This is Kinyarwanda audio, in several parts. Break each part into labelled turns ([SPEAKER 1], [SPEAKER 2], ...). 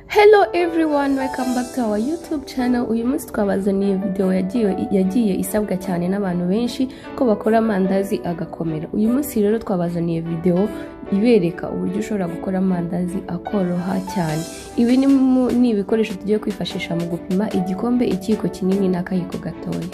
[SPEAKER 1] hello everyone welcome back to our youtube channel uyu munsi twabazaniye video yagiye, yagiye isabwa cyane n'abantu benshi ko bakora amandazi agakomera uyu munsi rero twabazaniye video ibereka uburyo ushobora gukora amandazi akoroha cyane ibi ni mu- ni ibikoresho tugiye kwifashisha mu gupima igikombe ikiyiko kinini n'akayiko gatoya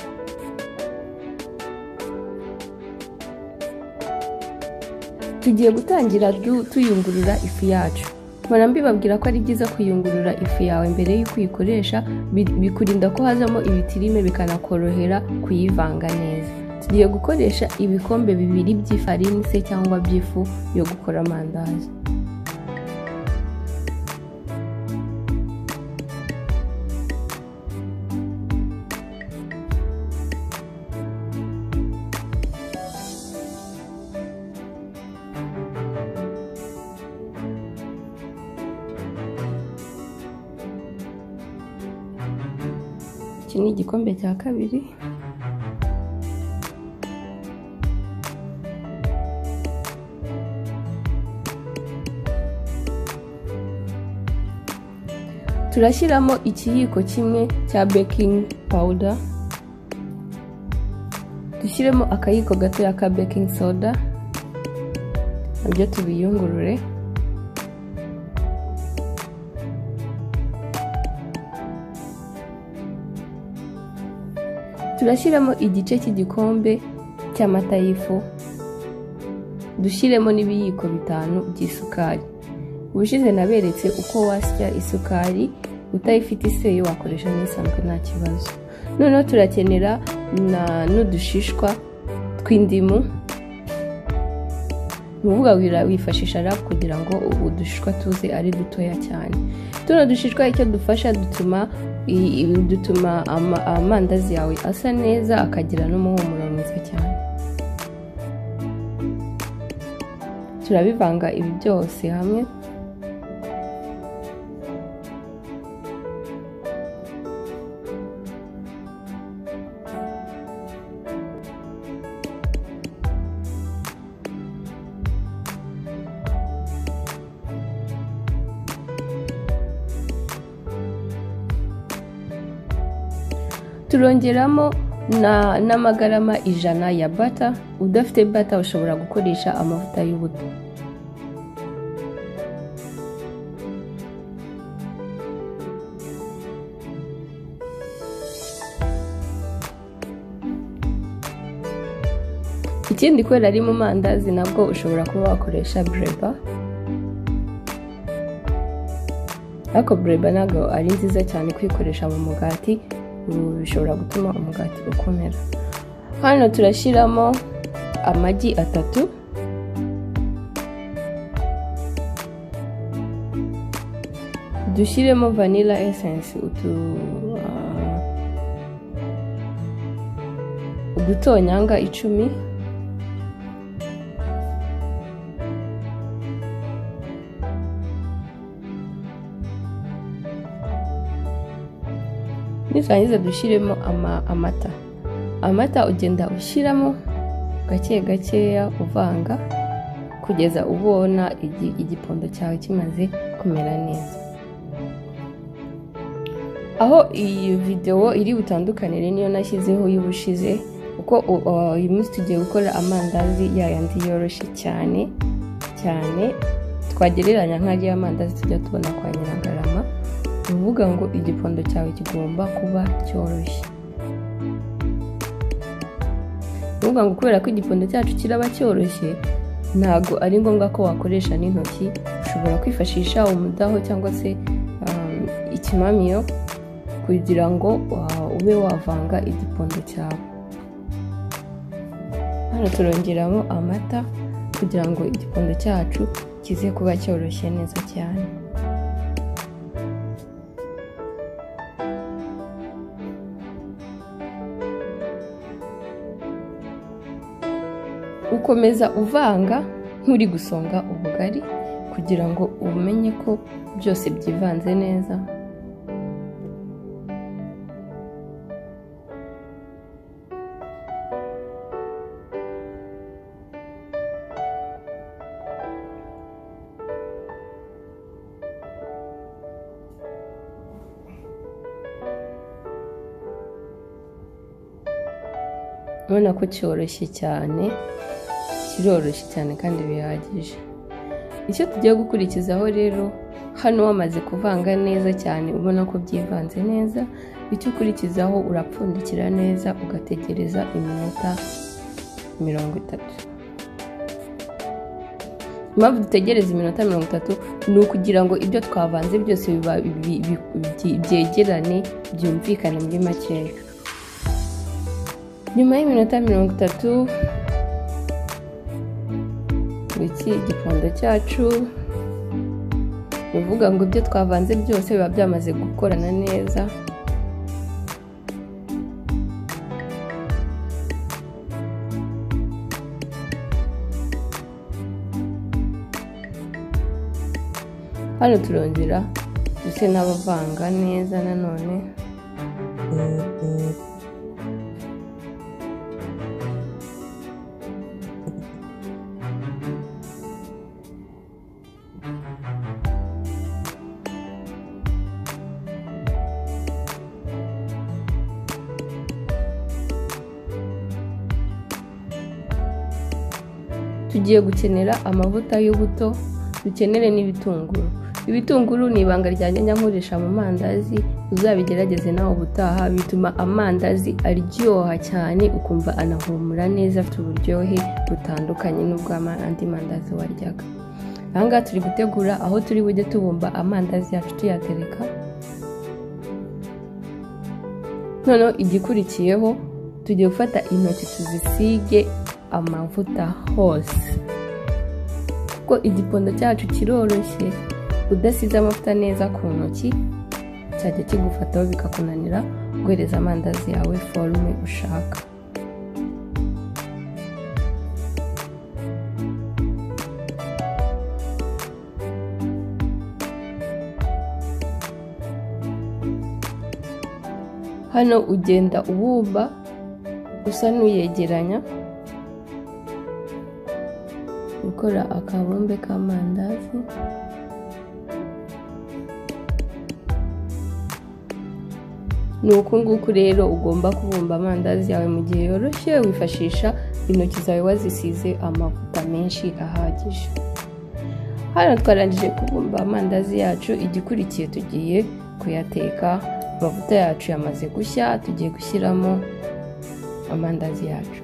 [SPEAKER 1] tugiye gutangira du- tuyungurura ifu yacu mpora mbibabwira ko ari byiza kuyungurura ifu yawe mbere y'uko uyikoresha bi- bikurinda ko hazamo ibitirime bikanakorohera kuyivanga neza tugiye gukoresha ibikombe bibiri by'ifarini se cyangwa by'ifu yo gukora amandazi iki ni igikombe cya kabiri turashyiramo ikiyiko kimwe cya baking powder dushyiremo akayiko gatoya ka baking soda nabyo tubiyungurure turashyiramo igice cy'igikombe cy'amata y'ifu dushyiremo n'ibiyiko bitanu by'isukari ubushize naberetse uko wasya isukari utayifite iseyo wakoresha n'isanzwe nta kibazo noneho turakenera na n'udushishwa tw'indimu ni ukuvuga wira- wifashisha rap kugira ngo ubu dushishwa tuze ari dutoya cyane tuno dushishwa icyo dufasha dutuma i- i- dutuma ama- amandazi yawe asa neza akagira n'umuhumuro mwiza cyane turabivanga ibi byose hamwe turongeramo na- n'amagarama ijana ya bata udafite bata ushobora gukoresha amavuta y'ubuto ikindi kubera ari mu mandazi nabwo ushobora kuba wakoresha bureba ariko bureba ntabwo ari nziza cyane kuyikoresha mu mugati ubu bishobora gutuma umugati ukomera hano turashyiramo amagi atatu dushyiremo vanilla essence utu ah, udutonyanga icumi niturangiza dushyiremo ama- amata amata ugenda ushyiramo gake gakeya uvanga kugeza ubona igi- igipondo cyawe kimaze kumera neza aho iyi videwo iri butandukanire niyo nashyizeho y'ubushize kuko u- uh, uyu munsi tugiye gukora amandazi yayandi yoroshye cyane cyane twagereranya nk'ariya amandazi tujya tubona kwa nyiragarama ni ukuvuga ngo igipondo cyawe kigomba kuba cyoroshye ni ukuvuga ngo kubera ko igipondo cyacu kiraba cyoroshye ntabwo ari ngombwa ko wakoresha n'intoki ushobora kwifashisha umudaho cyangwa se um, ikimamiyo kugira ngo uh, ube wavanga igipondo cyawe hano turongeramo amata kugira ngo igipondo cyacu kize kuba cyoroshye neza cyane ukomeza uvanga nk'uri gusonga ubugari kugira ngo umenye ko byose byivanze neza urabona ko cyoroshye cyane kiroroshye cyane kandi bihagije icyo tugiye gukurikizaho rero hano wamaze kuvanga neza cyane ubona ko byivanze neza icyo ukurikizaho urapfundikira neza ugategereza iminota mirongo itatu impamvu dutegereza iminota mirongo itatu ni ukugira ngo ibyo twavanze byose byegerane byumvikane muri makeya nyuma y'iminota mirongo itatu iki igikondo cyacu ni ukuvuga ngo ibyo twavanze byose biba byamaze gukorana neza hano turongera ndetse n'abavanga neza nanone tugiye gukenera amavuta y'ubuto dukenere n'ibitunguru ibitunguru ni ibanga rya nkoresha mu mandazi uzabigerageze nawe ubutaha bituma amandazi aryoha cyane ukumva anahumura neza afite uburyohe butandukanye n'ubw'andi mandazi waryaga ahangaha turi gutegura aho turi bujye tubumba amandazi yacu tuyatereka noneho igikurikiyeho tugiye gufata intoki tuzisige amavuta hose kuko igikondo cyacu kiroroshye udasize amavuta neza ku ntoki cyajya kigufataho bikakunanira guhereza amandazi yawe forume ushaka hano ugenda ubumba usa n'uyegeranya gukora akabumbe k'amandazi ni uku nguku rero ugomba kubumba amandazi yawe mu gihe yoroshye wifashisha intoki zawe wazisize amavuta menshi ahagije hano twarangije kubumba amandazi yacu igikurikiye tugiye kuyateka amavuta yacu yamaze gushya tugiye gushyiramo amandazi yacu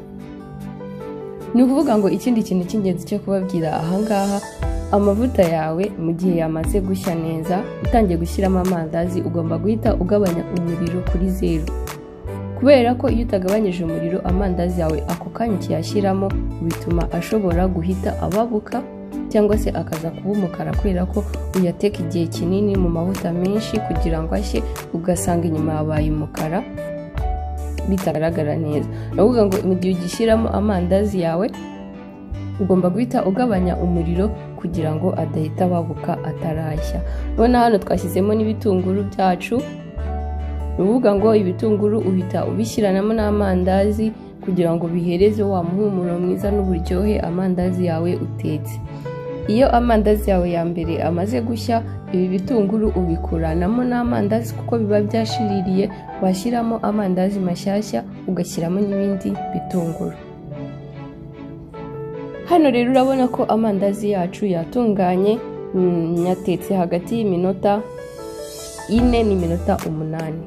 [SPEAKER 1] ni ukuvuga ngo ikindi kintu cy'ingenzi cyo kubabwira ahangaha amavuta yawe mu gihe yamaze gushya neza utangiye gushyiramo amandazi ugomba guhita ugabanya umuriro kuri zeru kubera ko iyo utagabanyije umuriro amandazi yawe ako kanya ukiyashyiramo bituma ashobora guhita ababuka cyangwa se akaza kuba umukara kubera ko uyateka igihe kinini mu mavuta menshi kugira ngo ashye ugasanga inyuma yabaye umukara bitagaragara neza baravuga ngo mu gihe ugishyiramo amandazi yawe ugomba guhita ugabanya umuriro kugira ngo adahita ababuka atarashya none hano twashyizemo n'ibitunguru byacu ni ukuvuga ngo ibitunguru uhita ubishyiranamo n'amandazi kugira ngo bihereze wa muhumuro mwiza n'uburyohe amandazi yawe utetse iyo amandazi yawe ya mbere amaze gushya ibi bitunguru ubikuranamo n'amandazi kuko biba byashiririye washyiramo amandazi mashyashya ugashyiramo n'ibindi bitunguru hano rero urabona ko amandazi yacu yatunganye yatetse hagati y'iminota ine n'iminota umunani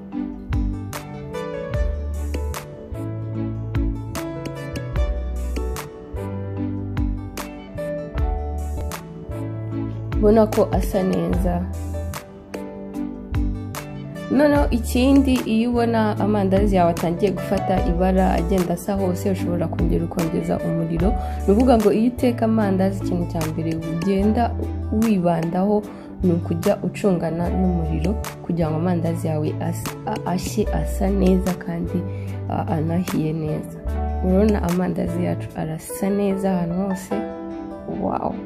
[SPEAKER 1] ubona ko asa neza noneho ikindi iyo ubona amandazi yawe atangiye gufata ibara agenda asa hose ushobora kongera ukongeza umuriro ni ukuvuga ngo iyo uteka amandazi ikintu cya mbere ugenda wibandaho ni ukujya ucungana n'umuriro kugira ngo amandazi yawe ashye asa neza kandi anahiye neza urabona amandazi yacu arasa neza ahantu hose wawu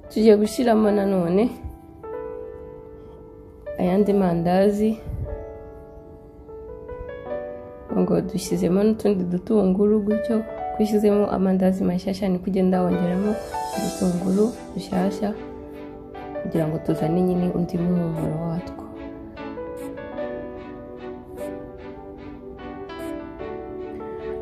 [SPEAKER 1] tugiye gushyiramo nanone ayandi mandazi ngo dushyizemo n'utundi dutunguru gutyo ko ushyizemo amandazi mashyashya ni kugenda wongeramo udutunguru dushyashya kugira ngo tuzane nyine undi muhumuro watwo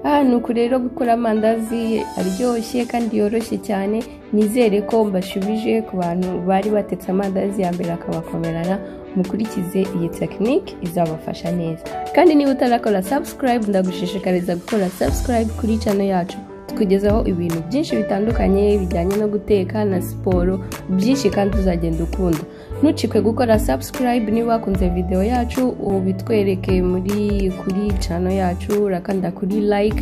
[SPEAKER 1] aha ni uku rero gukora amandazi aryoshye kandi yoroshye cyane nizere ko mbashubije ku bantu bari batetse amandazi ya mbere akabakomerana mukurikize iyi tekinike izabafasha neza kandi niba utarakora sabusikarayibu ndagushishikariza gukora sabusikarayibu kuri cano yacu tukugezaho ibintu byinshi bitandukanye bijyanye no guteka na siporo byinshi kandi uzagenda ukunda ntucikwe gukora sabusikarayibu niba wakunze videwo yacu ubitwereke muri kuri cano yacu urakanda kuri like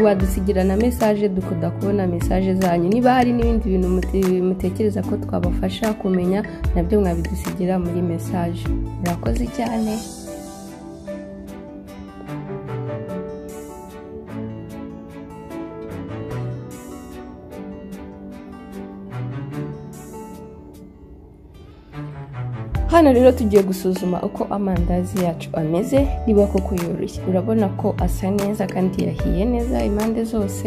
[SPEAKER 1] wadusigira na mesaje dukunda kubona mesaje zanyu niba hari n'ibindi bintu mutekereza ko twabafasha kumenya nabyo mwabidusigira muri mesaje murakoze cyane hano rero tugiye gusuzuma uko amandazi yacu ameze niba koko yoroshye urabona ko asa neza kandi yahiye neza impande zose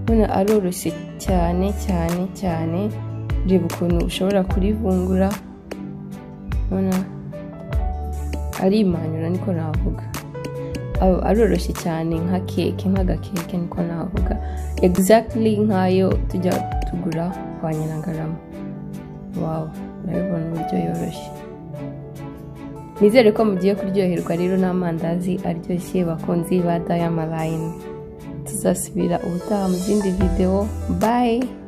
[SPEAKER 1] ubona aroroshye cyane cyane cyane reba ukuntu ushobora kurivungura ubona ari imanyura niko navuga aroroshye cyane nka keke nk'agakeke niko navuga egizagitiri nk'ayo tujya tugura kwa nyirangarama wawe urabibona uburyo yoroshye nizere ko mugiye kuryoherwa rero n'amandazi aryoshye bakunzi ba dayamarayini tuzasubira ubutaha mu zindi videwo bayi